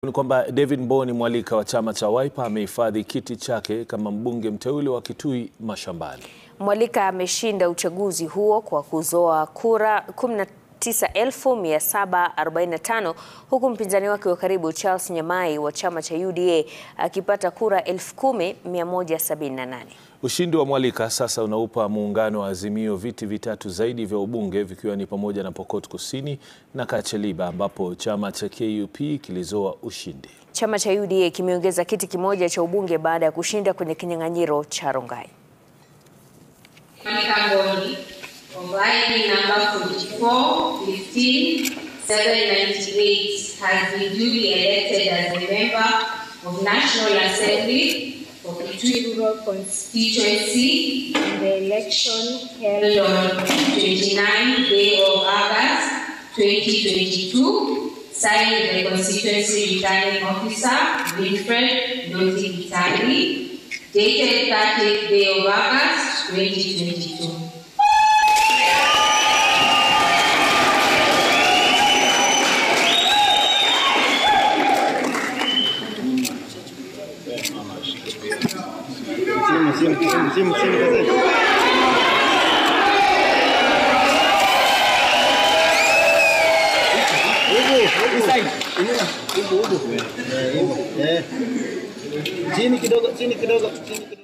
Ni kwamba David Mboni Mwalika wa chama cha Wiper amehifadhi kiti chake kama mbunge mteule wa Kitui Mashambani. Mwalika ameshinda uchaguzi huo kwa kuzoa kura 19,745 huku mpinzani wake wa karibu Charles Nyamai wa chama cha UDA akipata kura 10,178. Ushindi wa Mwalika sasa unaupa muungano wa Azimio viti vitatu zaidi vya ubunge vikiwa ni pamoja na Pokot Kusini na Kacheliba ambapo chama cha KUP kilizoa ushindi. Chama cha UDA kimeongeza kiti kimoja cha ubunge baada ya kushinda kwenye kinyang'anyiro cha Rongai. Monica Mboni of ID number 4415798 has been duly elected as a member of National Assembly for Kitui Rural Constituency in the election held on 29 day of August 2022, signed the constituency returning officer Winfred Noti Vitali, dated 30th day of August 2022. Simu, simu, simu, simu, simu, gazeti. Huku, huku. Eh, huku. Eh. Chini kidogo, chini kidogo, chini kidogo.